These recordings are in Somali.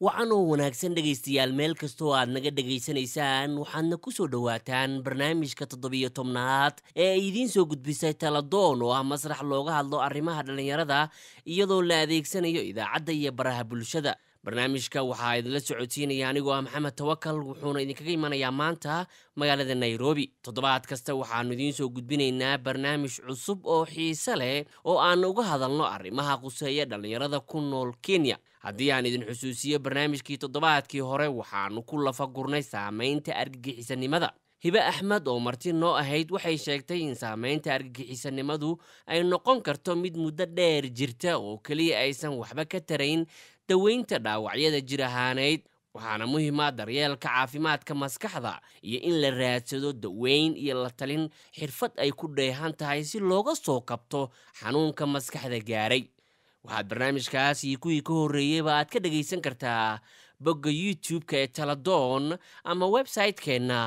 wacanoo wanaagsan dhegaystayaal meel kastoo aad naga dhegaysanaysaan waxaadna ku soo dhowaataan barnaamijka toddobiyo tobnaad ee ay idiin soo gudbisay taladoon oo ah masrax looga hadlo arrimaha dhallinyarada iyadoo la adeegsanayo idaacadda iyo baraha bulshada barnaamijka waxaa idinla socodsiinaya anigoo ah maxamed tawakal wuxuuna idinkaga imanayaa maanta magaalada nairobi toddobaad kasta waxaannu idiin soo gudbinaynaa barnaamij cusub oo xiise leh oo aan uga hadalno arrimaha quseeya dhallinyarada ku nool kenya haddii aan idin xusuusiyo barnaamijkii toddobaadkii hore waxaannu ku lafagurnay saamaynta argagixisanimada hibe axmed oo marti noo ahayd waxay sheegtay in saamaynta argagixisanimadu ay noqon karto mid muddo dheer jirta oo keliya aysan waxba ka tarayn daweynta dhaawacyada jir ahaaneyd waxaana muhiima daryeelka caafimaadka maskaxda iyo in la raadsado daweyn iyo la talin xirfad ay ku dheehan tahay si looga soo kabto xanuunka maskaxda gaaray waxaad barnaamijkaas iyo kuwii ka horreeyeyba aad ka dhagaysan kartaa bogga youtube-ka ee taladoon ama website-keenna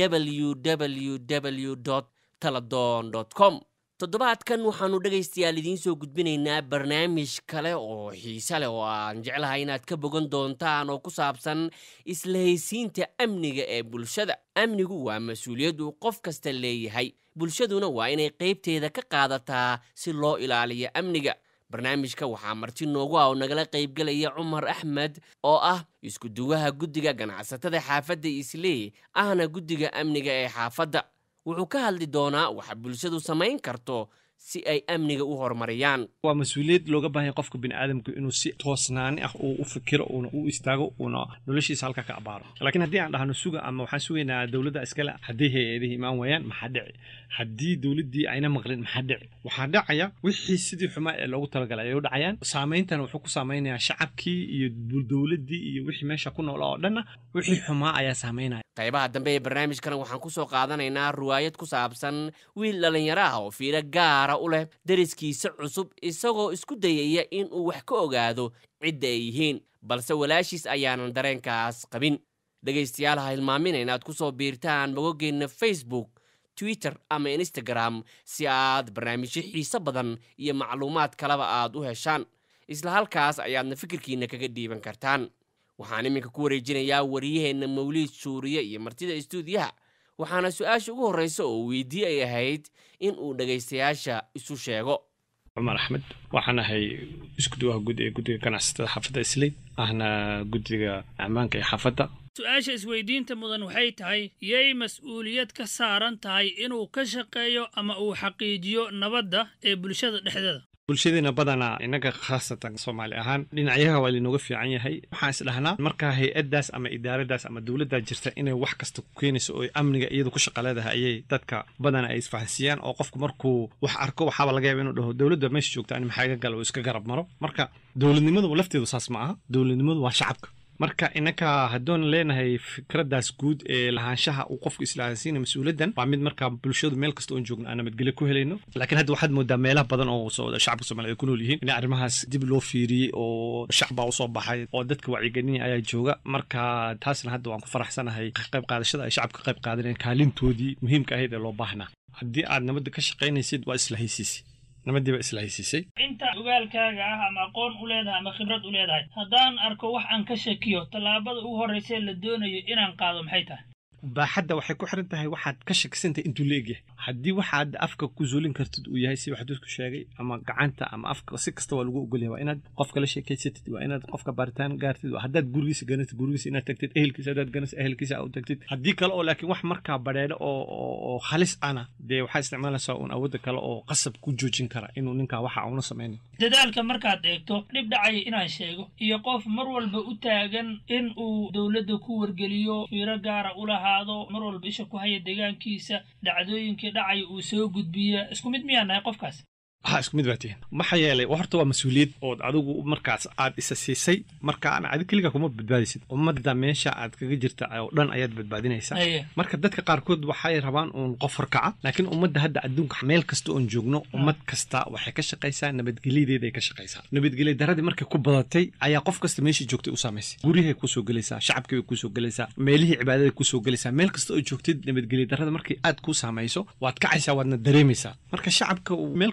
www taladon com toddobaadkan waxaannu dhegaystayaal idiin soo gudbinaynaa barnaamij kale oo xiise leh oo aan jeclahay inaad ka bogan doontaan oo ku saabsan islahaysiinta amniga ee bulshada amnigu waa mas-uuliyad uu qof kasta leeyahay bulshaduna waa inay qaybteeda ka qaadataa si loo ilaaliyo amniga barnaamijka waxaa marti noogu ah oo nagala qaybgelaya cumar axmed oo ah isku-duwaha guddiga ganacsatada xaafadda isley ahna guddiga amniga ee xaafadda wuxuu ka hadli doonaa waxa bulshadu samayn karto si ay amniga u horumariyaan waa mas-uuliyad looga baahanya qofka biniaadamku inuu si toosnaani ah uu u fikiro uuna u istaago uuna noloshiisa halka ka abaaro laakiin haddii aan dhahno suga ama waxaan sugaynaa dowladda iskale haddii hay-adihii imaan waayaan maxaa dhici haddii dowladdii ayna maqlin maxaa dhici waxaa dhacaya wixii sidii xumaa ee loogu talagalay ayay u dhacayaan saameyntana wuxuu ku saameynayaa shacabkii iyo dowladdii iyo wixii meesha ku noolaa oo dhanna wixii xumaa ayaa saameynaya qaybaha dambe ee barnaamijkana waxaan ku soo qaadanaynaa ruwaayad ku saabsan wiil dhallinyaro ah oo fiiro gaara u leh deriskiisa cusub isagoo isku dayaya in uu wax ka ogaado cidda ay yihiin balse walaashiis ayaanan dareenkaas qabin dhegaystayaal ha hilmaamina inaad ku soo biirtaan bogogeenna facebook twitter ama instagram si aad barnaamijyo xiise badan iyo macluumaad kaleba aad u heshaan isla halkaas ayaadna fikirkiina kaga dhiiban kartaan waxaan iminka ku wareejinayaa wariyaheenna mawliid suuriye iyo martida istuudiyaha waxaana su-aasha ugu horreysa oo weydii ay ahayd in uu dhegaystayaasha isu sheego cumar axmed waxaan ahay iskuduwaha guud ee guddiga ganacsatada xaafadda isley ahna guddiga ammaanka ee xaafadda su-aasha isweydiinta mudan waxay tahay yay mas-uuliyad ka saaran tahay inuu ka shaqeeyo ama uu xaqiijiyo nabadda ee bulshada dhexdeeda bulshadeena badanaa innaga khaasatan soomaali ahaan dhinacyaha waa lainooga fiican yahay waxaan isdhahnaa markaa hay-addaas ama idaaradaas ama dowladdaa jirta inay wax kasta ku keenayso oo amniga iyadu ku shaqa leedahay ayay dadka badana ay isfahansiiyaan oo qofku markuu wax arko waxaaba laga yaaba inuu dhaho dowladda meesha joogta ani maxaa iga gala oo iska garab maro marka dowladnimadu lafteedu saas ma aha dowladnimadu waa shacabka marka innaka haddoon leenahay fikraddaas guud ee lahaanshaha uu qofku islahansiina mas-uuliyaddan waa mid markaa bulshadu meel kasta oon joogno aan nabadgelyo ku helayno laakiin hadda waxaad moodaa meelaha badan oo shacabka soomaliya ay ku nool yihiin in arrimahaas dib loo fiiriyey oo shacbaa usoo baxay oo dadka wacyigelinaya ayaa jooga marka taasna hadda waan ku faraxsanahay qayb qaadashada ay shacabka qayb qaadaneen kaalintoodii muhiimka ahayd ee loo baahnaa haddii aad nabadda ka shaqaynaysid waa isla haysiisi nabadiiba isla haysiisay inta ogaalkaaga ah ama aqoon u leedahay ama khibrad u leedahay haddaan arko wax aan ka shakiyo tallaabada ugu horraysa la doonayo inaan qaado maxay tahay baaxadda waxay ku xiran tahay waxaad ka shakisantahay intuu la egyahay haddii waxaad afka ku zuulin kartid uu yahay si waxduudku sheegay ama gacanta ama afka si kasta waa lagu ogolyahay waa inaad qofka la sheekaysatid waa inaad qofka baaritaan gaartid haddaad gurigiisa ganatid gurigiisa inaad tagtid ehelkiisa haddaad ganatid ehelkiisa u tagtid haddii kale oo laakiin wax markaa badheedho oo oo halis ana dee waxaa isticmaalaysaa uun awoodda kale oo qasab ku joojin kara inuu ninkaa waxa uuna samaynayo dadaalka markaad eegto dhib dhacaya inaan sheego iyo qof mar walba u taagan in uu dowladda ku wargeliyo fiiro gaara u lahaa mar walba isha ku haya deegaankiisa dhacdooyinkii dhacaya uu soo gudbiya isku mid miyaa nahay qofkaas ha isku mid baa tihin maxaa yeelay horta waa mas-uuliyad ood adigu markaas aad isa siisay markaana adig keliga kuma badbaadisid ummadda meesha aad kaga jirta oo dhan ayaad badbaadinaysaa marka dadka qaarkood waxay rabaan uun qof horkaca laakiin ummadda hadda adduunka meel kasta oon joogno ummad kasta waxay ka shaqaysaa nabadgelyadeeday ka shaqaysaa nabadgelya daradii markay ku badatay ayaa qof kasta meeshii joogtay u saamaysay guryahay kusoo gelaysaa shacabkii bay kusoo gelaysaa meelihii cibaadada kusoo gelaysaa meel kasta oo joogtid nabadgelya darada markay aad kuu saamayso waad kacaysaa waadna dareemaysaa marka shacabka meel kasta oo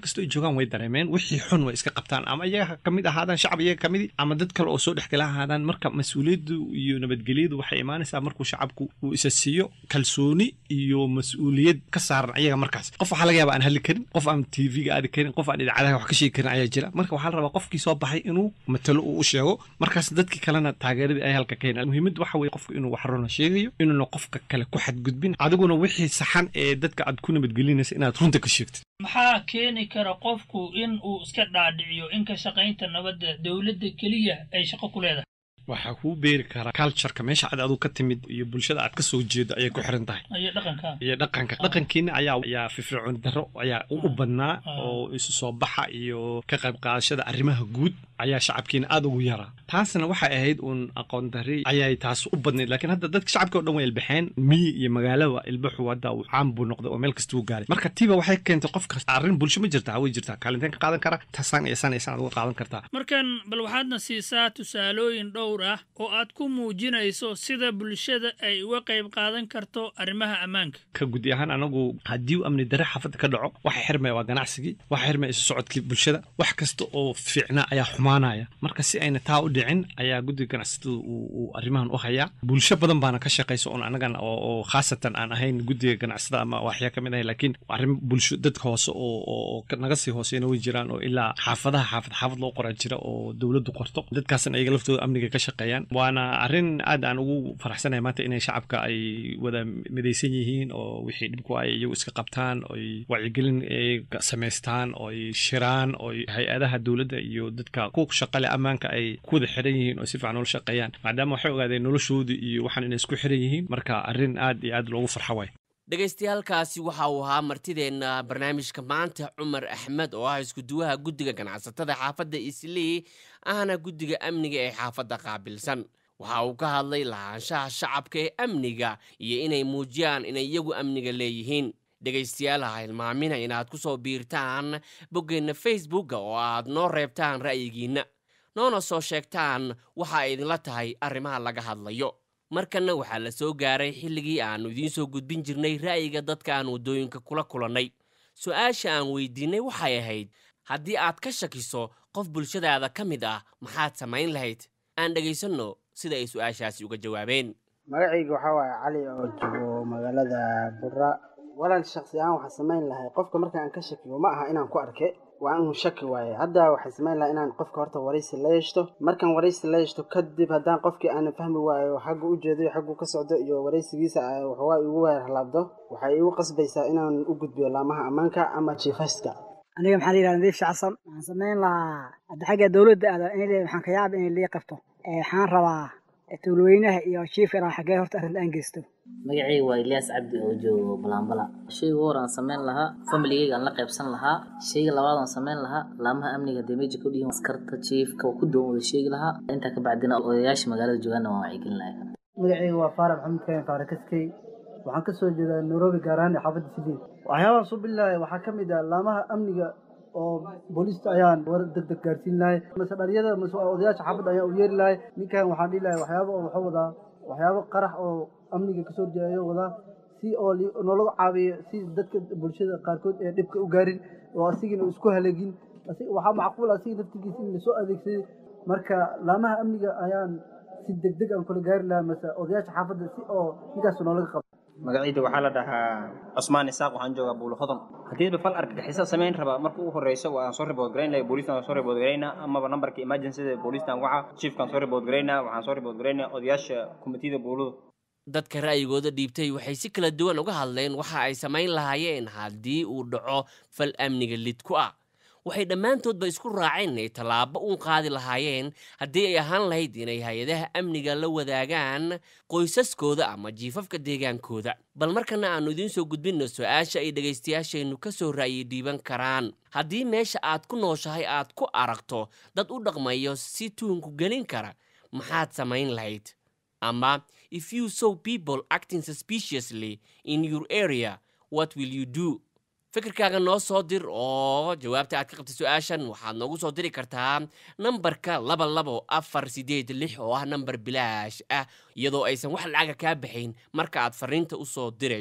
joogaan way dareemeen wixii xun way iska qabtaan ama iyaga ka mid ahaadaan shacab iyaga ka midi ama dad kale oo soo dhexgala ahaadaan marka mas-uuliyaddu iyo nabadgelyadu waxay imaanaysaa markuu shacabku uu isa siiyo kalsooni iyo mas-uuliyad ka saaran ayaga markaas qof waxaa laga yaaba aan hadli karin qof aan tv-ga aadi karin qof aan idaacadaha wax ka sheegi karin ayaa jira marka waxaa la rabaa qofkii soo baxay inuu matalo uu u sheego markaas dadkii kalena taageeradii ay halka ka helaan muhiimaddu waxa weye qofku inuu wax runa sheegayo inuuna qofka kale ku xadgudbin adiguna wixii saxan ee dadka aad ku nabadgelinaysa inaad runta ka sheegtid maxaa keeni kara qofku in uu iska dhaadhiciyo in ka shaqaynta nabadda dowladda keliya ay shaqo ku leedahay waxaa kuu beeri karaa cultureka meesha aad adigu ka timid iyo bulshada aad ka soo jeedo ayay ku xiran tahay iyo dhaqanka iyo dhaqanka dhaqankiina ayaa ayaa firfircoon darro ayaa u badnaa Ah. oo isu soo baxa iyo ka qayb qaadashada arrimaha guud ayaa shacabkiina aad ugu yaraa taasna waxay ahayd uun aqoon darri ayay taas u badnayd laakiin hadda dadka shacabka oo dhan way ilbaxeen miyi iyo magaalaba ilbaxu hadda uu caan buu noqday oo meel kasta uu gaaray marka tiiba waxay keentay qof kasta arrin bulsho ma jirtaa way jirtaa kaalinteen ka qaadan kara tasaan iyo san iyo san aad uga qaadan kartaa markan bal waxaadna siisaa tusaalooyin dhowr ah oo aad ku muujinayso sida bulshada ay uga qayb qaadan karto arrimaha ammaanka ka gudi ahaan anagu haddii uu amni darre xaafadda ka dhaco waxa xirmaya waa ganacsigii waxa xirmaya isu socodkii bulshada wax kasta oo fiicnaa ayaa xumaanaya marka si ayna taa u dhicin ayaa guddiga ganacsatada uu uu arrimahan u hayaa bulsho badan baana ka shaqaysa oon anagan oo oo khaasatan aan ahayn guddiga ganacsada ama waxyaa ka mid ahay laakiin arrin bulsho dadka hoose oo oo oo ka- naga sii hooseena way jiraan oo ilaa xaafadaha xaafad xaafad loo qoraa jira oo dowladdu qorto dadkaasna iyaga laftooda amniga ka shaqeeyaan waana arrin aad aan ugu faraxsanahay maanta inay shacabka ay wada midaysan yihiin oo wixii dhibku ay iyagu iska qabtaan oy wacyigelin ay ka- samaystaan oy shiraan oy hay-adaha dowladda iyo dadka ku shaqale ammaanka ay ku wada xiran yihiin oo si fiican ula shaqeeyaan maadaama waxay ogaadeen noloshooda iyo waxaan inay isku xiran yihiin marka arrin aad iyo aad loogu farxo waay dhagaystayaalkaasi waxa uu ahaa martideenna barnaamijka maanta cumar axmed oo ah iskuduwaha guddiga ganacsatada xaafadda islii ahna guddiga amniga ee xaafadda qaabilsan waxa uu ka hadlay lahaanshaha shacabka ee amniga iyo inay muujiyaan inay iyagu amniga leeyihiin dhegaystayaal ha hilmaamina inaad ku soo biirtaan boggeenna facebookga oo aad noo reebtaan ra'yigiinna noona soo sheegtaan waxa ay idinla tahay arrimaha laga hadlayo markanna waxaa la soo gaaray xilligii aannu idiin soo gudbin jirnay ra'yiga dadka aan waddooyinka kula kulannay su-aasha aan weydiinnay waxay ahayd haddii aad ka shakiso qof bulshadaada ka mid ah maxaad samayn lahayd aan dhegaysanno sida ay su-aashaasi uga jawaabeen magacayga waxaa waaye cali oo joogo magaalada burra walaal shaksi ahaan waxaan samayn lahay qofka marka aan ka shakiyo ma aha inaan ku arke waa inuu shaki waaye hadda waxaan samayn lahaa inaan qofka horta waraysi la yeeshto markaan waraysi la yeeshto kadib haddaan qofkii aanan fahmi waayo xaggu u jeedo iyo xaggu ka socdo iyo waraysigiisa ay waxoogaa igu weer halaabdo waxay igu qasbaysaa inaan u gudbiyo laamaha ammaanka ama jiifayska aniga maxaa la yidhahda nadiif shacsan waxaan samayn lahaa hadda xagga dowladda aada in waxaan ka yaaba inay lii qabto ee waxaan rabaa tuulweynaha iyo chief inaan xaggee horta arrinta aan geysto magacayga waa ilyaas cabdi oo joogo balambala shayga hor aan samayn lahaa familigeyga aan la qaybsan lahaa shayga labaad aan samayn lahaa laamaha amniga hadee meja ka dhihin askarta jiifka oo ku doon wada sheegi lahaa intaa ka bacdina odayaasha magaalada joogaana waan wacyigelin lahaa magacayga waa faarax maxamed kayan faarakaskey waxaan kasoo jeedaa nairobi gaar ahaan xaafadda sideed waxyaabahan soo bilaaya waxaa ka mid ah laamaha amniga oo booliista ayaan war deg deg gaarsiin lahay mase dharyada mase odayaasha xaafadda ayaan u yeeri lahay ninkan waxaan dhihi lahay waxyaaba oo waxuu wadaa waxyaabo qarax oo amniga kasoo horjeeda ayuu wadaa si oo li- noolagu caawiyo si dadka bulshada qaarkood ee dhibka u gaarin oo asigina isku haleegin Asi- waxaa macquul ah asiga naftigiisa in lasoo adeegsaday marka laamaha amniga ayaan si deg deg aan kula gaari lahaa mase odayaasha xaafadda si oo ninkaas noolaga qabo magacayda waxaa la dhahaa cusmaan isaaq waxaan joogaa buulo hodon haddiiba fal argagixisa samayn raba marka ugu horeyso waan soo ribood garayn lahay booliistan waan soo ribood garaynaa amaba nambarka emergencyda booliistan waxa chiefkan soo ribood garaynaa waxaan soo ribood garaynaa odayaasha komitida buulada dadka ra'yigooda dhiibtay waxay si kala duwan uga hadleen waxa ay samayn lahaayeen haddii uu dhaco fal amniga lid ku ah waxay dhammaantoodba isku raaceen inay tallaabo uun qaadi lahaayeen haddii ay ahaan lahayd inay hay-adaha amniga la wadaagaan qoysaskooda ama jiifafka deegaankooda bal markana aannu idiin soo gudbinno su-aasha ay dhegaystayaasheennu ka soo ra'yi dhiiban karaan haddii meesha aad ku nooshahay aad ku aragto dad u dhaqmayo si tuunku gelin kara maxaad samayn lahayd ama if you saw people acting suspiciously in your area what will you do fikirkaaga noo soo dir oo jawaabta aad ka qabtay su-aashan waxaad noogu soo diri kartaa nambarka laba labo afar sideed lix oo ah nambar bilaash ah iyadoo aysan wax lacaga kaa baxayn marka aad fariinta u soo dirayso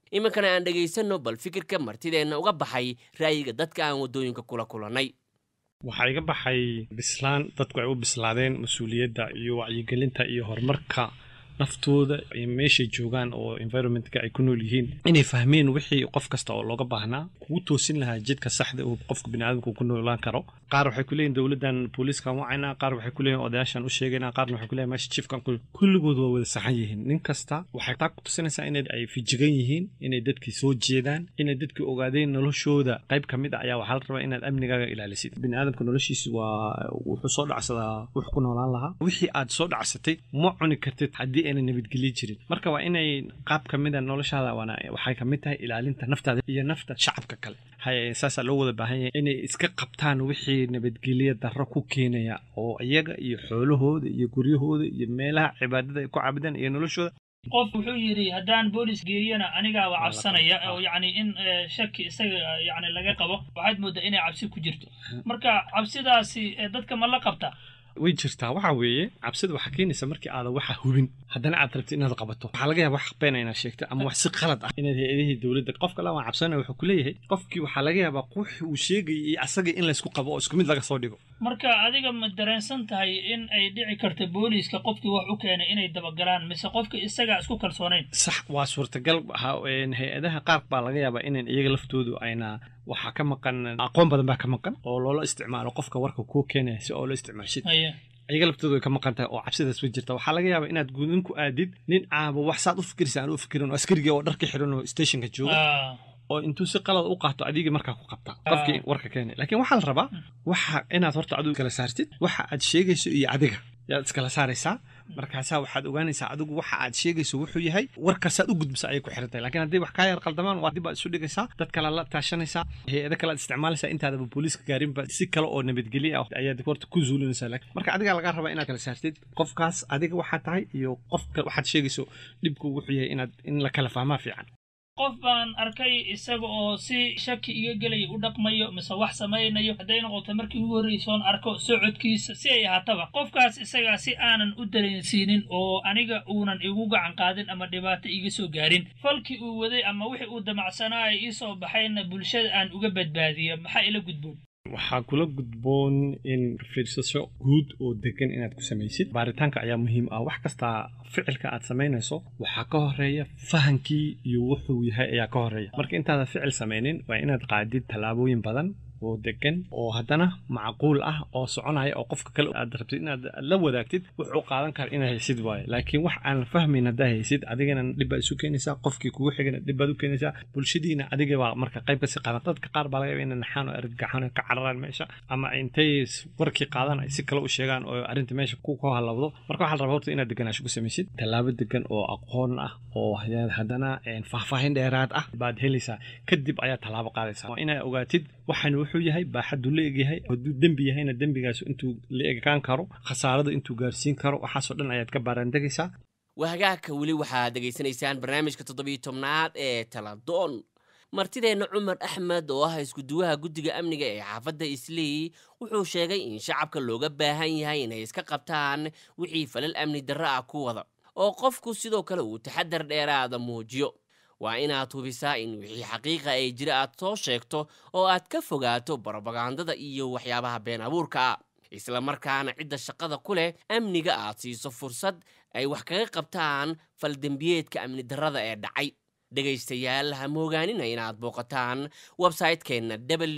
iminkana aan dhegaysanno bal fikirka martideenna uga baxay ra'yiga dadka aan waddooyinka kula kulannay waxaa iga baxay bislaan dadku ay u bislaadeen mas-uuliyadda iyo wacyigelinta iyo horumarka naftooda iyo meeshay joogaan oo environmentka ay ku nool yihiin inay fahmeen wixii qof kasta oo looga baahnaa kugu toosin lahaa jidka saxda uu qofka biniaadamku ku noolaan karo qaar waxay ku leeyihin dowladdan booliiskan wacayna qaar waxay ku leeyihin odayaashan u sheegayna qaarna waxay ku leeyihin meesha chiefkan ku kulligood waa wada saxan yihiin nin kasta waxay taa ku tusinaysaa inay ay fijigan yihiin inay dadkii soo jeedaan inay dadkii ogaadeen noloshooda qayb ka mid ah ayaa waxaa la rabaa inaad amnigaaga ilaalisid biniaadamka noloshiisa waa wuxuu soo dhacsadaa wuxuu ku noolaan lahaa wixii aad soo dhacsatay ma cuni kartid haddii ayna nabadgelyo jirin marka waa inay qaab ka mid a noloshaada waana waxay ka mid tahay ilaalinta naftaada iyo nafta shacabka kale hay saasaa loo wada baahan yahay inay iska qabtaan wixii nabadgelyo darro ku keenaya oo iyaga iyo xoolahooda iyo guryahooda iyo meelaha cibaadada ay ku caabudaan iyo noloshooda qof wuxuu yidhi haddaan boolis geeyana anigaa waa cabsanaya oo yacni in eh, shaki isaga eh, yacni laga qabo waxaad mooddaa inay cabsi ku jirto marka cabsidaasi eh, dadka ma la qabta way jirtaa waxa weeye cabsida waxaa keenaysa markii aadan waxa hubin haddana aad rabtid inaad qabato waxaa laga yaaba wax beena inaad sheegto ama wax si qalad ah inaad hay-adihii dowladda qofka la waan cabsanaya wuxuu ku leeyahay qofkii waxaa laga yaabaa qux uu sheegayay iyo asaga in laysku qabo oo isku mid laga soo dhigo marka adiga ma dareensan tahay in ay dhici karta booliiska qofkii wax u keenay inay dabagalaan mise qofka isagaa isku kalsoonayn sax waa suurtagal ha- een, hay-adaha qaar baa laga yaabaa inan iyaga laftoodu ayna waxaa ka maqan aqoon badan baa ka maqan oo loola isticmaalo qofka warka kuu keenaya si oo la isticmaashid haya iyaga laftoodu way ka maqan tahay oo cabsidaas way jirta waxaa laga yaabaa inaad gudin ku aadid nin caabo wax saad u fikiraysa aan u fikirin oo askarigii oo dharka xiran oo stationka jooga Ah, oo intuu si qalad u qaato adigii markaa ku qabta qofkii warka keenay laakiin waxaa la rabaa waxa inaad horta adigu kala saartid waxa aad sheegayso iyo adiga yaad iskala saaraysaa markaasaa waxaad ogaanaysaa adigu waxa aad sheegayso wuxuu yahay warkaasaad u gudbisa ayay ku xiran tahay laakiin haddii wax kaa yar qaldamaan waa dib aad isu dhigaysaa dad kale la taashanaysaa hay-ado kale aad isticmaalaysaa intaadaba booliiska gaarinba si kale oo nabadgelyo ah ayaad horta ku zuulinaysaa laakiin marka adigaa lagaa rabaa inaad kala saartid qofkaas adiga waxaa tahay iyo qofka waxaad sheegayso dhibku wuxuu yahay inaad in la kala fahmaa fiican qof baan arkay isaga oo si shaki iga gelaya u dhaqmayo mise wax samaynayo hadday noqoto markii ugu horreysoon arko socodkiisa si ay ahaataba qofkaas isagaa si aanan u dareensiinin oo aniga uunan igu gacan qaadin ama dhibaato iga soo gaarin falkii uu waday ama wixii uu damacsanaa ay ii soo baxayna bulshada aan uga badbaadiyo maxaa ila gudboon waxaa kula gudboon in fiirsasho guud oo degan inaad ku samaysid baaritaanka ayaa muhiim ah wax kasta ficilka aad samaynayso waxaa ka horeeya fahankii iyo wuxuu yahay ayaa ka horeeya marka intaadan ficil samaynin waa inaad qaadid tallaabooyin badan oo degan oo haddana macquul ah oo soconaya oo qofka kale aad rabtid inaad la wadaagtid wuxuu qaadan kara inaad haysid waaye laakiin wax aan fahmayn haddaa haysid adigana dhib baad isu keenaysaa qofkii kugu xigana dhib baad u keenaysaa bulshadiina adiga baa marka qayb kasii qaadan dadka qaar baa laga yaaba inay naxaan oo argagaxaan oo ka cararaan meesha ama intay warkii qaadan ay si kale u sheegaan oo arrinta meesha ku ku halawdo marka waxaa la rabaa horta inaad deganaansho ku samaysid tallaabo degan oo aqoon ah oo haddana faahfaahin dheeraad ah baad helaysaa kadib ayaa tallaabo qaadaysaa waa inaad ogaatid waxaan wuxuu yahay baaxaddu la egyahay hadduu dembi yahayna dembigaas intuu la egaan karo khasaarada intuu gaarsiin karo waxaasoo dhan ayaad ka baaraandegaysaa wahagaagka weli waxaad dhegaysanaysaan barnaamijka toddobiyo tobnaad ee taladoon martideenna cumar axmed oo ah iskuduwaha guddiga amniga ee xaafadda islii wuxuu sheegay in shacabka looga baahan yahay inay iska qabtaan wixii falal amni darro ah ku wada oo qofku sidoo kale uu taxadar dheeraada muujiyo waa inaad hubisaa in wixii xaqiiqa ay jira aad soo sheegto oo aad ka fogaato barobagandada iyo waxyaabaha been abuurka ah isla markaana cidda shaqada ku leh amniga aad siiso fursad ay wax kaga qabtaan faldembiyeedka amni darrada ee dhacay dhegaystayaal ha moogaanina inaad booqataan websaytekeenna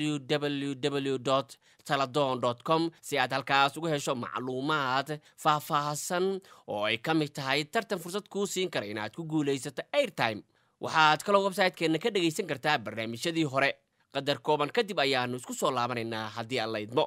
www taladon com si aad halkaas uga hesho macluumaad faahfaahsan oo ay ka mid tahay tartan fursad kuu siin kara inaad ku guulaysato airtime waxaad kaloo websaytekeenna ka dhegaysan kartaa barnaamijyadii hore qadar kooban kadib ayaannu isku soo laabanaynaa haddii aan la idmo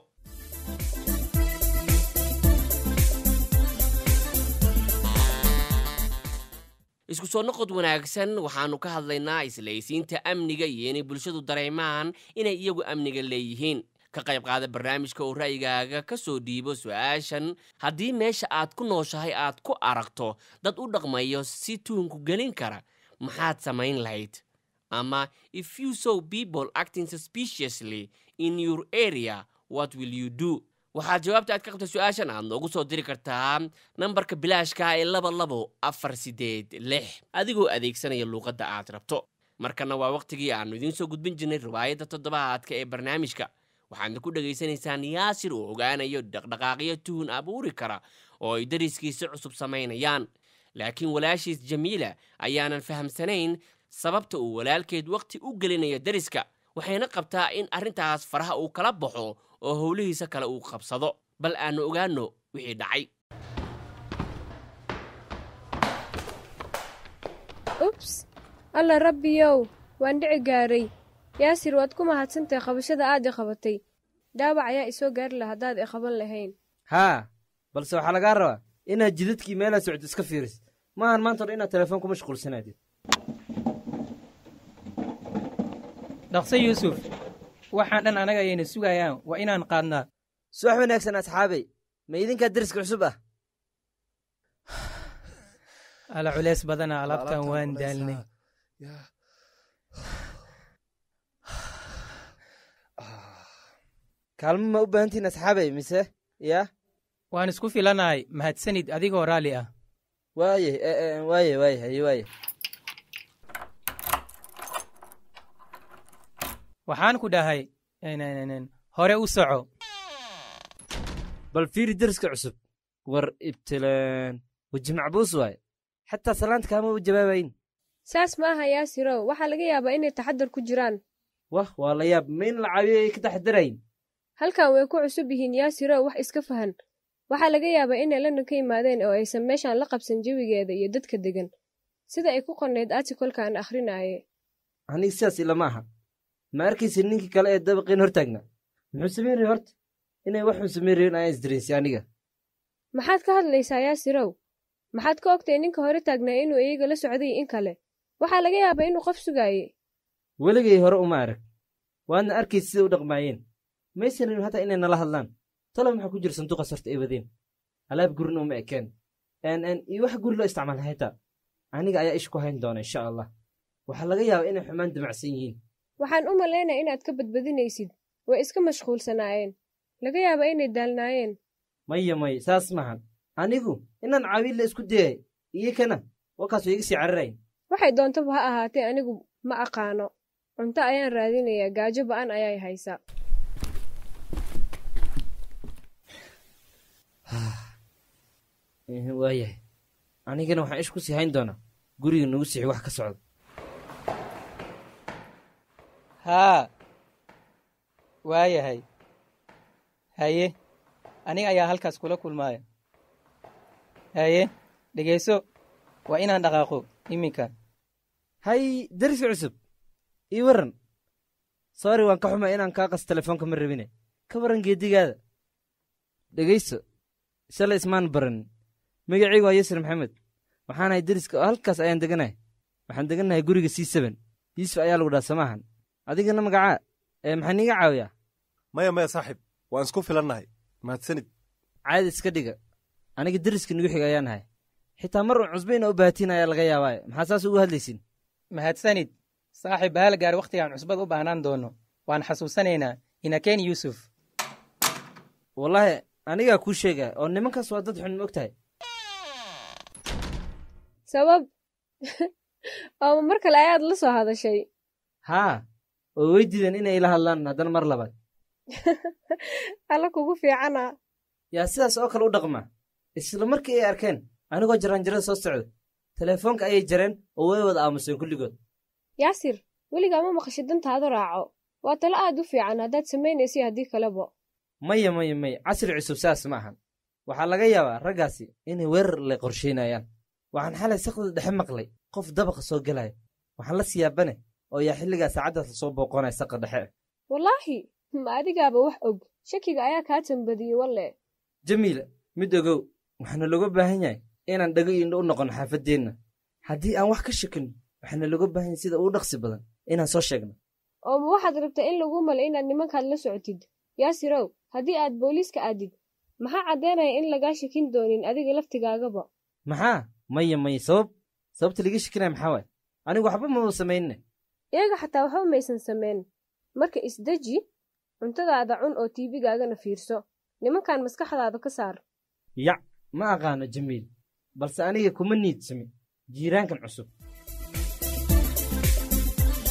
isku soo noqod wanaagsan waxaannu ka hadlaynaa islaysiinta amniga iyo inay bulshadu dareemaan inay iyagu amniga leeyihiin ka qayb qaada barnaamijka oo ra'yigaaga ka soo dhiibo su-aashan haddii meesha aad ku nooshahay aad ku aragto dad u dhaqmayo si tuunku gelin kara maxaad samayn lahayd ama if you saw people acting suspiciously in your area what will you do waxaad jawaabta aad ka qabta su-aashan aad noogu soo diri kartaa nambarka bilaashka ee laba labo afar sideed lix adigoo adeegsanaya luuqadda aad rabto markana waa wakhtigii aannu idiin soo gudbin jirnay riwaayadda toddobaadka ee barnaamijka waxaadna ku dhegaysanaysaan yaasir oo ogaanayo dhaqdhaqaaqyo tuhun abuuri kara oo ay dariskiisa cusub samaynayaan laakiin walaashiis jamiila ayaanan fahamsanayn sababta uu walaalkeed wakhti u gelinayo dariska waxayna qabtaa in arrintaas faraha uu kala baxo oo howlihiisa kale uu qabsado bal aannu ogaanno wixii dhacay ubs alla rabbiyow waan dhici gaaray yaasir waad ku mahadsantahay qabashada aad i qabatay dhaawac ayaa isoo gaari laha haddaad i qaban lahayn haa balse waxaa lagaa rabaa inaad jidadkii meelaa socdo iska fiiris maahan maanta odhan inaad telefoon ku mashquulsanaadid dhaqse yuusuf waxaan dhan anaga ayayna sugayaan waa inaan qaadnaa subax wanaagsan asxaabay ma idinkaa deriska cusub ah ala culeys badana alaabtan waan daalnay kaalmo ma u baahantihin asxaabay mise yaa waan isku filanahay mahadsanid adigoo raalli ah waaye waaye waaye haye waaye waxaan ku dhahay hore u soco bal fiiri deriska cusub war ibtilaan weji macbuus waaye xataa salaanta kaama u jawaabayn saas ma aha yaasirow waxaa laga yaabaa inay taxadar ku jiraan wah waa la yaab ma in la caawiyo ay ka taxadarayn halkan way ku cusub yihiin yaasirow wax iska fahan waxaa laga yaabaa inay london ka yimaadeen oo aysan meeshaan la qabsan jawigeeda iyo dadka degan sida ay ku qornayd artikolka aan akhrinaye aniga sidaas ilama aha ma arkaysa ninkii kale ee dabaqiin hor taagna muxuu samayn rahay horta inay waxuu samayn rahin ayaan isdareensay aniga maxaad ka hadlaysaa yaasirow maxaad ka ogtay ninka hore taagnaa inuu iyaga la socday in kale waxaa laga yaabaa inuu qof sugaaye weligay hore uma arag waadna arkaysa sida u dhaqmaayeen maysan rabin hataa inay nala hadlaan talo maxaa ku jira sanduuqaas horta ay wadeen alaab gurina uma ekeen iyo wax guri loo isticmaala xitaa aniga ayaa ish ku hayn doona insha allah waxaa laga yaabaa inay xumaan damacsan yihiin waxaan u malaynaya inaad ka badbadinaysid way iska mashquulsanaayeen laga yaabaa inay daalnaayeen maya maya saas maahan anigu inaan caawin la isku dayay iyo kana wakaas way iga sii cararayn waxay doontaba ha ahaatee anigu ma aqaano cunto ayaan raadinayaa gaajo ba'an ayay haysaa waayahay anigana waxaan ish ku sii hayn doonaa guriga nagu sixi wax ka socda haa waayahay haye aniga ayaa halkaas kula kulmaaya haye dhegayso waa inaan dhaqaaqo iminka hay deriska cusub ii warran sori waan ka xumay inaan kaa qas telefoonka ma rabine ka warran geedigaada dhegayso shalay ismaan baranin magacaygu waa yasir maxamed waxaanahay deriska oo halkaas ayaan deganahay waxaan degannahay guriga c seben yuusuf ayaa lagu dhaha samaahan adigana magacaa ee maxaa niiga caawiyaa maya maya saaxiib waan isku filannahay mahadsanid caadi iska dhiga aniga deriska nugu xiga ayaan ahay xitaa mar uun cusbayna u baahatiin ayaa laga yaabaaye maxaa saas ugu hadlaysin mahadsanid saaxiib bahal gaar wakhtigaan cusbad u baahnaan doono waan xasuusanaynaa inakeen yuusuf wallaahi anigaa kuu sheegaa oo nimankaas waa dad xun ma og tahay sabab oo mar kale ayaad la soo hadashay haa oo way diideen inay ila hadlaan haddana mar labaad alla kugu fiicana yaa sidaas oo kale u dhaqma isla markii ay arkeen anigoo jaraanjarada soo socda teleefoonka ayay jareen oo way wada aamuseen kulligood yaasir weligaa ma maqashid dantaada raaco waa talo aad u fiican haddaad samaynaysa haddii kaleba maya maya maya casri cusub saas ma ahan waxaa laga yaabaa raggaasi inay weerar le qorshaynayaan waxaan xalay sakda dhexe maqlay qof dabaqa soo gelaya waxaan la siyaabane oo yaa xilligaa saacaddaas lasoo booqonaya saqa dhexe wallaahi ma adigaaba wax og shakiga ayaa kaa tambadiyey walle jamiila mid ogow waxaana looga baahan yahay inaan dhago indho u noqono xaafaddeenna haddii aan wax ka shakin waxaana looga baahan yahay sida ugu dhaqsi badan inaan soo sheegno oo ma waxaad rabtaa in lagu malay inaad nimankaad la socotid yaasirow haddii aad booliiska aadid maxaa caddaynaya in lagaa shakin doonin adiga laftigaagaba maxaa maya maya sabab sababta liga shakinaya maxaa waay anigu waxba maba samaynne iyaga xataa waxba maysan samayn marka isdeji cuntadaada cun oo tiibigaagana fiirso nimankan maskaxdaada ka saar yac ma aqaano jamiil balse aniga kuma niidsami jiiraankan cusub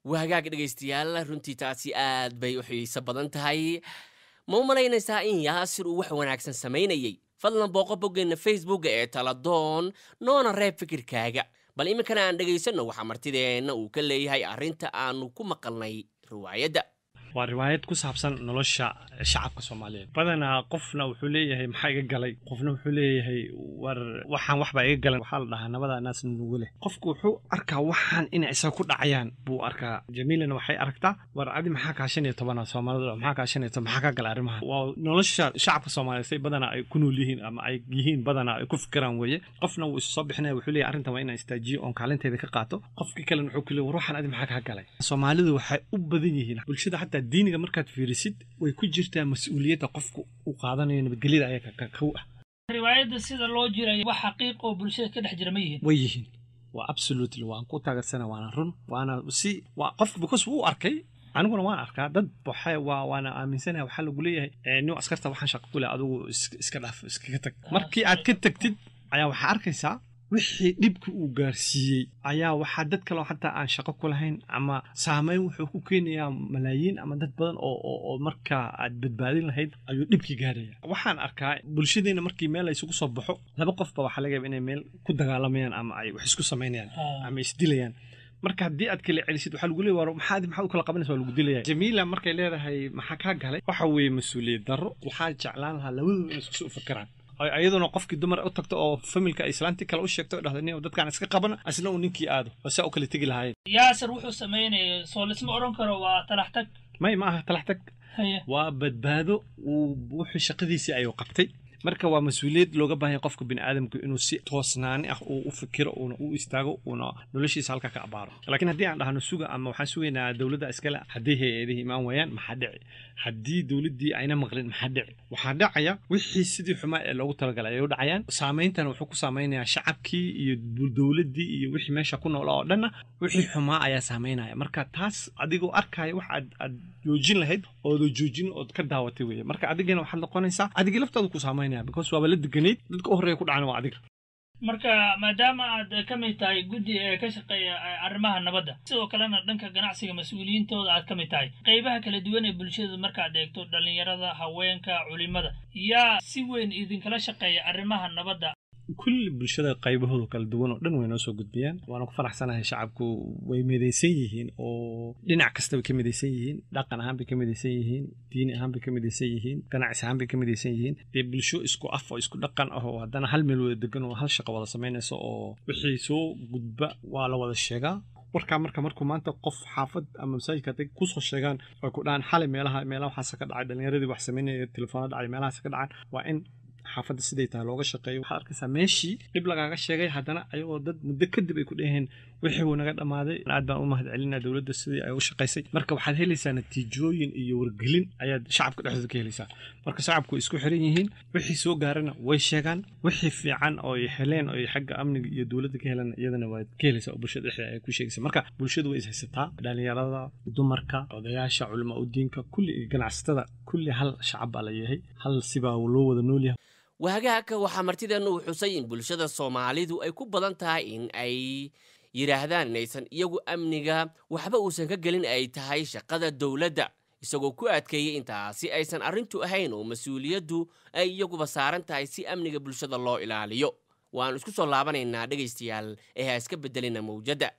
waa hagaag dhegaystayaal runtii taasi aad bay u xiiso badan tahay ma u malaynaysaa in yaasir uu wax wanaagsan samaynayey fadlan booqo boggeenna facebooka ee taladoon noona reeb fikirkaaga bal iminkana aan dhegaysanno waxaa martideenna uu ka leeyahay arrinta aanu ku maqalnay riwaayadda waa riwaayad ku saabsan nolosha shacabka soomaaliyeed badanaa qofna wuxuu leeyahay maxaa iga galay qofna wuxuu leeyahay war waxaan waxbaa iga galan waxaa la dhahaa nabada naas nugu leh qofku wuxuu arkaa waxaan inay isaga ku dhacayaan buu arkaa jamiilana waxay aragtaa war adi maxaa kaa shan iyo tobana soomaalida maxaa kaa shan iyo toban maxaa kaa gala arrimaha waa nolosha shacabka soomaaliyeed say badanaa ay ku nool yihiin ama ay yihiin badanaa ay ku fikiraan weeye qofna wuu isu soo bixinaya wuxuu leeyahay arrintan waa inaan istaajiyo oon kaalinteeda ka qaato qofkii kalena wuxuu ku leeyahay war waxaan adi maxaa kaa galay soomaalidu waxay u badan yihiin bulshada xataa diiniga markaad fiirisid way ku jirtaa mas-uuliyadda qofku uu qaadanayo nabadgelyada ayaa ka kow ah riwaayadda sida loo jiray wax xaqiiq oo bulshada ka dhex jira ma yihiin way yihiin waa absolutely waan ku taageersana waana run waana si waa qof because wuu arkay aniguna waan arkaa dad waxay waa waana aaminsanahay waxaa lagu leeyahay nin askarta waxaan shaqo ku leh adigu iska dhaaf iskaga tag markii aad ka tagtid ayaa waxaa arkaysaa wixii dhibka uu gaarsiiyey ayaa waxaa dad kaleo xataa aan shaqo ku lahayn ama saameyn wuxuu ku keenayaa malaayiin ama dad badan oo oo markaa aad badbaadin lahayd ayuu dhibkii gaaraya waxaan arkaa bulshadeena markii meel la isugu soo baxo laba qofba waxaa laga yaaba inay meel ku dagaalamayaan ama ay wax isku samaynayaan ama isdilayaan marka haddii aad kala celisid waxaa lagu leeyahay maxaad maxaad u kala qabanaysa waa lagu dilaya jamiila markay leedahay maxaa kaa galay waxa weeye mas-uuliyad darro waxaa jeclaan lahaa labadooda inay isku soo fikiraan iyaduna qofkii dumar u tagto oo familka islaantii kale u sheegto dhahda nin dadkaan iska qabana asna uu ninkii aado oo saa u kala tegi lahaayeen yaasir wuxuu samaynaya soo lisma odhan karo waa talax tag may ma aha talax tag Haya. waa badbaado uu wuxuu shaqadiisii ayuu qabtay marka waa mas-uuliyad looga baahanya qofka biniaadamku inuu si toosnaani ah uu u fikiro uuna u istaago uuna noloshiisa halka ka abaaro laakiin haddii aan dhahno suga ama waxaan sugaynaa dowladda iskale haddii hay-adihii imaan waayaan maxaa dhici haddii dowladdii ayna maqlin maxaa dhici waxaa dhacaya wixii sidii xumaa ee loogu talagalay ayay u dhacayaan saameyntana wuxuu ku saameynayaa shacabkii iyo dowladdii iyo wixii meesha ku noolaa oo dhanna wixii xumaa ayaa saameynaya marka taas adigoo arkaya wax aad aad joojin lahayd ooda joojin ood ka daawatay weeye marka adigana waxaad noqonaysaa adigii laftaada ku saameynaya because waaba la deganayd dadka u horreeya ku dhacana waa adiga marka maadaama aad ka mid tahay guddi ee ka shaqeeya arrimaha nabadda sidoo kalena dhanka ganacsiga mas-uuliyiintooda aad ka mid tahay qaybaha kala duwan ee bulshada markaad eegto dhallinyarada haweenka culimada yaa si weyn idinkala shaqeeya arrimaha nabadda kulli bulshada qaybahooda kala duwan oo dhan way noo soo gudbiyaan waana ku faraxsanahay shacabku way midaysan yihiin oo dhinac kasta bay ka midaysan yihiin dhaqan ahaan bay ka midaysan yihiin diini ahaan bay ka midaysan yihiin ganacsi ahaan bay ka midaysan yihiin dee bulsho isku af oo isku dhaqan ah oo haddana hal meel wada degan oo hal shaqo wada samaynaysa oo wixii soo gudba waa la wada sheegaa warkaa marka markuu maanta qof xaafad ama masaajidka haday kusoo sheegaan ay ku dhahaan xalay meelaha meelaha waxaase ka dhacay dhallinyaradii wax samaynaya telefoona dhacay meelahaase ka dhacaan waa in xaafadda siday tahay looga shaqeeyo waxaad arkaysaa meeshii dhib lagaaga sheegay haddana ayagoo dad muddo kadib ay ku dheheen wixii wuu naga dhammaaday aad baan u mahad celinaa dowladda sidii ay u shaqaysay marka waxaad helaysaa natiijooyin iyo wargelin ayaad shacabka dhexdooda ka helaysaa marka shacabku way isku xiran yihiin wixii soo gaarana way sheegaan wixii fiican oo ay heleen oo ay xagga amniga iyo dowladda ka heleen iyadana waad ka helaysaa oo bulshada dhexdeeda ay ku sheegaysaa marka bulshadu way is haysataa dhallinyarada dumarka odayaasha culama udiinka kulli iyo ganacsatada kulli hal shacab baa la yahay hal sibaa loo wada nool yahay wahagaagka waxaa martideennu uu xusay in bulshada soomaalidu ay ku badan tahay in ay yidhaahdaan inaysan iyagu amniga waxba uusan ka gelin ay tahay shaqada dowladda isagoo ku adkeeyey intaasi aysan arrintu ahayn oo mas-uuliyaddu ay iyaguba saaran tahay si amniga bulshada loo ilaaliyo waannu isku soo laabanaynaa dhegaystayaal ee ha iska beddelina mawjadda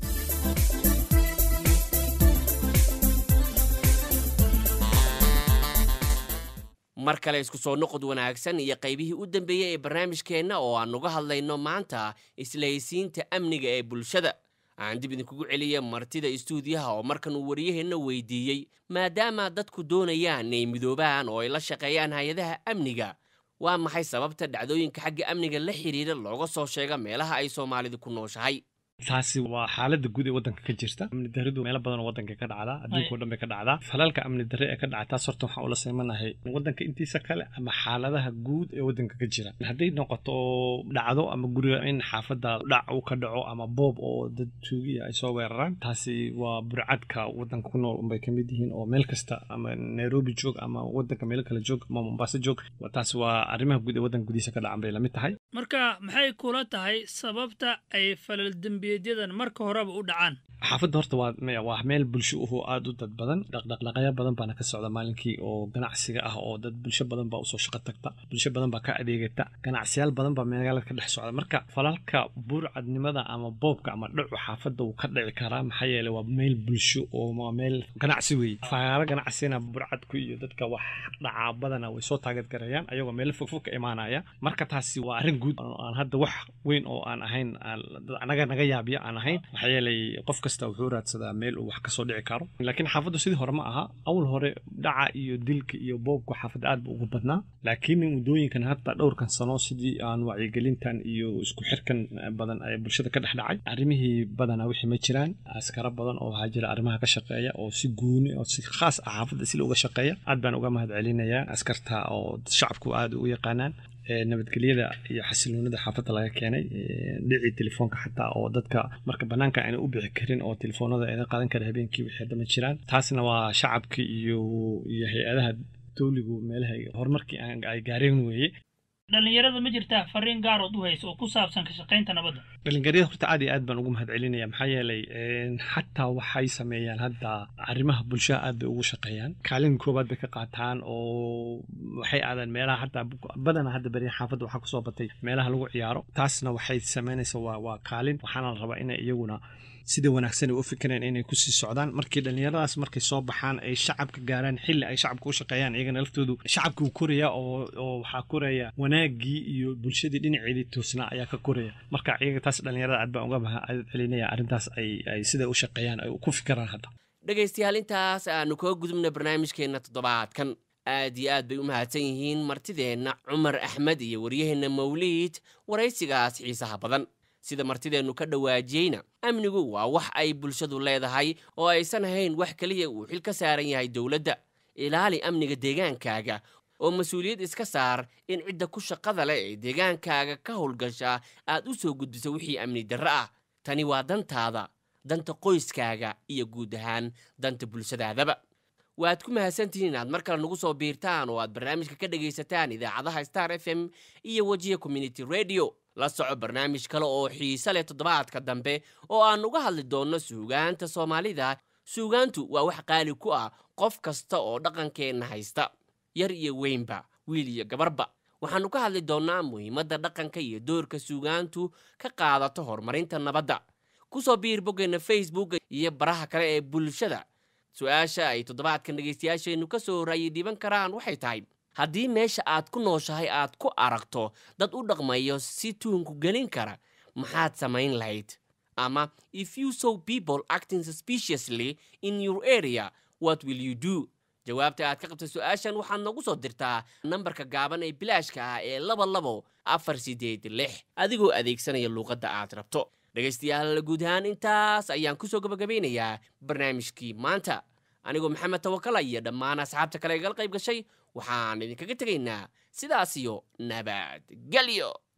mar kale isku soo noqod wanaagsan iyo qaybihii u dambeeyey ee barnaamijkeenna oo aan uga hadlayno maanta islahaysiinta amniga ee bulshada aan dib idinkugu celiya martida istuudiyaha oo markan uu wariyaheenna weydiiyey maadaama dadku doonayaan inay midoobaan oo ay la shaqeeyaan hay-adaha amniga waa maxay sababta dhacdooyinka xagga amniga la xidhiidha looga soo sheega meelaha ay soomaalidu ku nooshahay taasi waa xaaladda guud ee waddanka ka jirta amni daridu meelo badan oo waddanka ka dhacdaa adduunka o dhan bay ka dhacdaa falalka amni darre ee ka dhaca taas horta waxaan ula seemanahay waddanka intiisa kale ama xaaladaha guud ee waddanka ka jira hadday noqoto dhacdo ama guriga in xaafadda dhac uu ka dhaco ama boob oo dad tuugiya ay soo weeraraan taasi waa burcadka waddanka ku nool unbay ka mid yihiin oo meel kasta ama nairobi joog ama waddanka meelo kale joog ama mombaaso joog taasi waa arrimaha guud ee waddanka gudihiisa ka dhacan bay lamid tahay marka maxay kula tahay sababta ay falal dembiyeedyadan marka horeba u dhacaan xaafadda horta waa me- waa meel bulsho uhu aada u dad badan dhaqdhaqaaqyo badan baana ka socda maalinkii oo ganacsiga ah oo dad bulsho badan baa usoo shaqo tagta bulsho badan baa ka adeegata ganacsiyaal badan baa magaalada ka dhex socda marka falalka burcadnimada ama boobka ama dhacu xaafadda wuu ka dhici karaa maxaa yeelay waa meel bulsho oo waa meel ganacsi weeye fagaaro ganacsina burcadku iyo dadka wax dhacaa badana way soo taageedgarayaan ayagoo meelo fogfog ka imaanaya marka taasi waa arrin guud oo aan hadda wax weyn oo aan ahayn aan- dad anaga naga yaabiya aan ahayn maxaa yeelay qof kasta wuxuu raadsadaa meel uu wax kasoo dhici karo laakiin xaafaddu sidii hore ma aha awal hore dhaca iyo dilka iyo boobka xaafadda aad buu ugu badnaa laakiin muddooyinkan hadda dhowrkan sano sidii aan wacyigelintan iyo isku xirkan badan ee bulshada ka dhex dhacay arrimihii badanaa wixii ma jiraan askara badan oo waxaa jira arrimaha ka shaqeeya oo si gooni oo si khaas ah xaafadda sila uga shaqeeya aad baan uga mahad celinayaa askarta oo shacabku aad u yaqaanaan ee nabadgelyada iyo xasiloonida xaafadda laga keenay ee dhicii telefoonka xataa oo dadka marka banaanka ayna u bixi karin oo telefoonada ayna qaadan kara habeenkii wixii hadda ma jiraan taasna waa shacabka iyo iyo hay-adaha dowligu meelaha horumarkii aan- ay gaareen weeye dhallinyarada ma jirtaa fariin gaarood u haysa oo ku saabsan ka shaqaynta nabadda dhalinyarada horta aad iyo aad baan ugu mahad celinaya maxaa yeelay een, xataa waxay sameeyaan hadda arrimaha bulshada aad bay ugu shaqeeyaan kaalin koobaad bay ka qaataan oo waxay aadaan meelaha hataa badanaa hadda beri xaafadda waxaa kusoo batay meelaha lagu ciyaaro taasna waxay sameynaysa waa waa kaalin waxaana la rabaa inay iyaguna sida wanaagsan ay u fikireen inay kusii socdaan markii dhallinyaradaas markay soo baxaan ay shacabka gaaraan xilli ay shacabka u shaqeeyaan iyagana laftoodu shacabka uu koraya oo oo waxaa koraya wanaagii iyo bulshadii dhinaceedii toosnaa ayaa ka koraya marka iyaga taas dhallinyarada aad baan uga mahad celinaya arrintaas ay ay sida u shaqeeyaan ay ku fikiraan hadda dhegaystayaal intaas aanu kaga gudubna barnaamijkeenna toddobaadkan aad iyo aad bay u mahadsan yihiin martideenna cumar axmed iyo waryaheenna mawliid waraysigaas xiisaha badan sida martideennu ka dhawaajiyeyna amnigu waa wax ay bulshadu leedahay oo aysan ahayn wax keliya uu xil ka saaran yahay dowladda ilaali amniga deegaankaaga oo mas-uuliyad iska saar in cidda ku shaqada leh ee deegaankaaga ka howlgasha aad u soo gudbiso wixii amni darro ah tani waa dantaada danta qoyskaaga iyo guud ahaan danta bulshadaadaba waad ku mahadsantihiin inaad mar kale nagu soo biirtaan oo aad barnaamijka ka dhegaysataan idaacadaha star f m iyo wejiya community radio la soco barnaamij kale oo xiise leh toddobaadka dambe oo aan uga hadli doonno suugaanta soomaalida suugaantu waa wax qaali ku ah qof kasta oo dhaqankeenna haysta yar iyo weynba wiil iyo gabarba waxaannu ka hadli doonnaa muhiimadda dhaqanka iyo doorka suugaantu ka qaadato horumarinta nabadda ku soo biir boggeenna facebook iyo baraha kale ee bulshada su-aasha ay toddobaadkan dhegaystayaasheennu ka soo raayi dhiban karaan waxay tahay haddii meesha aad ku nooshahay aad ku aragto dad u dhaqmayo si tuunku gelin kara maxaad samayn lahayd ama if you saw people acting suspiciously in your area what will you do jawaabta aad ka qabta su-aashan waxaad noogu soo dirtaa nambarka gaaban ee bilaashka ah ee laba labo afar sideed lix adigoo adeegsanaya luuqadda aad rabto dhegaystayaal guud ahaan intaas ayaan kusoo gabagabeynayaa barnaamijkii maanta anigoo maxamed tawakala iyo dhammaan asxaabta kale egal qayb gashay waxaan idinkaga tegaynaa sidaas iyo nabadgelyo